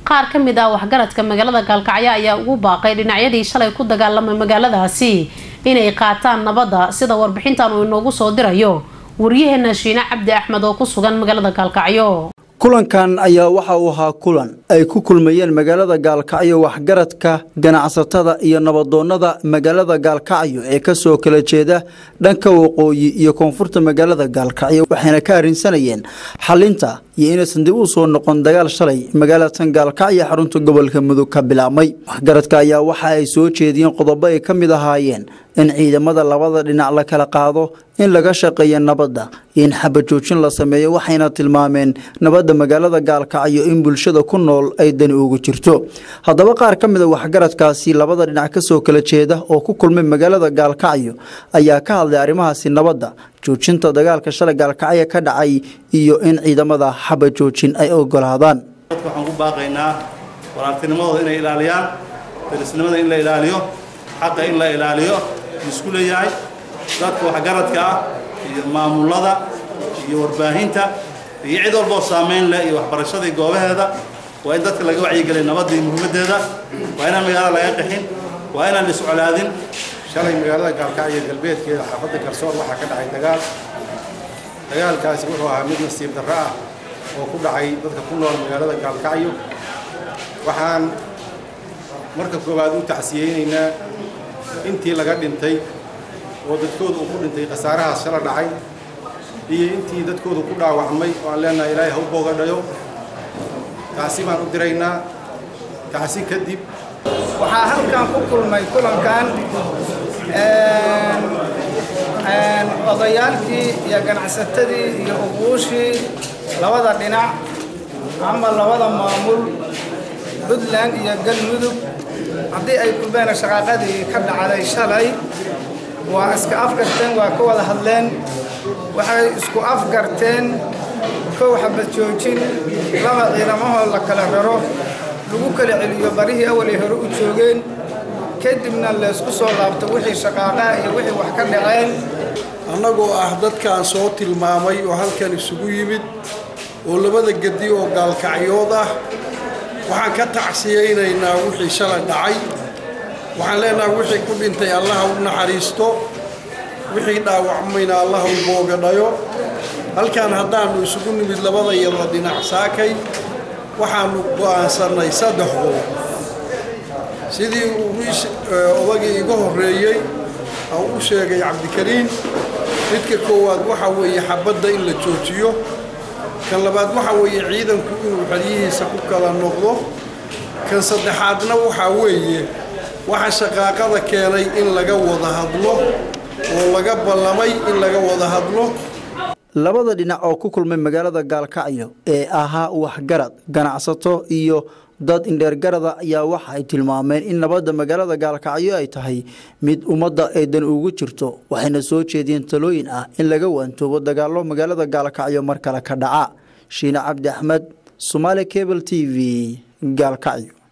qaar ka mid ah waxgaradka magaalada gaalkacyo ayaa ugu baaqay dhinacyadii shalay ku dagaalamay magaaladaasi inay qaataan nabadda sida warbixintan uu inoogu soo dirayo waryaheena shiine cabdi axmed oo ku sugan magaalada gaalkacyo kulankan ayaa waxa uu ahaa kulan ay ku kulmayeen magaalada gaalkacyo waxgaradka ganacsatada iyo nabadoonnada magaalada gaalkacyo ee kasoo kala jeeda dhanka waqooyi iyo koonfurta magaalada gaalkacyo waxayna ka arrinsanayeen xalinta iyo inaysan dib u soo noqon dagaal shalay magaalatan gaalkacyo xarunta gobolka mudug ka bilaabmay waxgaradka ayaa waxa ay soo jeediyeen qodobo ay ka mid ahaayeen in ciidamada labada dhinac la kala qaado in laga shaqeeyo nabadda iyo in xabajoojin la sameeyo waxayna tilmaameen nabadda magaalada gaalkacyo in bulshada ku nool ay dani ugu jirto haddaba qaar ka mid a waxgaradkaasi labada dhinac kasoo kala jeeda oo ku kulmay magaalada gaalkacyo ayaa ka hadlay arrimahaasi nabadda joojinta dagaalka shalay gaalkacyo ka dhacay iyo in ciidamada xabajoojin ay ogolaadaan dadka waxaan ku baaqaynaa walaaltinimadooda inay ilaaliyaan derisnimada in la ilaaliyo xaqa in la ilaaliyo isku leeyahay dadka waxgaradka ah iyo maamulada iyo warbaahinta iyo cid walboo saamayn leh iyo waxbarashadii goobaheeda waa in dadka laga wacyigeliya nabadda iyo muhiimaddeeda waa inaan magaalada laga qixin waa inaan iscolaadin shalay magaalada gaalkacyo galbeedkeeda xaafadda garsoor waxaa ka dhacay dagaal dagaalkaasi wuxuu ahaa mid nasiib darro ah oo ku dhacay dadka ku nool magaalada gaalkacyo waxaan marka koowaad u tacsiyeynaynaa intii laga dhintay oo dadkooda uu ku dhintay khasaarahaas shala dhacay iyo intii dadkooda ku dhaawacmay oo aan leenahay ilaahay ha u boogadhayo taasi baan u diraynaa taasi kadib waxaa halkan ku kulmay kulankan odayaalkii iyo ganacsatadii iyo uquushii labada dhinac ama labada maamul puntland iyo galmudug haddii ay kulmeen shaqaaqadii ka dhacday shalay waa iska afgarteen waa ka wada hadleen waxay isku afgarteen kow xabad joojin laba ciidamahoo la kala raro lagu kala celiyo barihii awalay hore u joogeen kadibna laysku soo laabto wixii shaqaaqaa iyo wixii wax ka dhaceen annagoo ah dadkaan soo tilmaamay oo halkan isugu yimid oo labada gedi oo gaalkacyood ah waxaan ka tacsiyaynaynaa wixii shalay dhacay waxaan leenahay wixii ku dhintay allaha u naxariisto wixii dhaawacmayna allaha u boogadhayo halkan haddaannu isugu nimid labada yada dhinac saakay waxaannu go'aansannay saddex qodob sidii odagii iga horreeyey aan u sheegay cabdikariin midka koowaad waxa weeye xabadda in la joojiyo kan labaad waxa weeye ciidanku inuu xeryihiisa ku kala noqdo kan saddexaadna waxaa weeye waxa shaqaaqada keenay in laga wada hadlo oo laga ballamay in laga wada hadlo labada dhinac oo ku kulmay magaalada gaalkacyo ee ahaa waxgarad ganacsato iyo dad indheergarada ayaa waxa ay tilmaameen in nabadda magaalada gaalkacyo ay tahay mid ummadda ay dan ugu jirto waxayna soo jeediyeen talooyin ah in laga waantoobo dagaallo magaalada gaalkacyo mar kale ka dhaca shiine cabdi axmed somaali cable t v gaalkacyo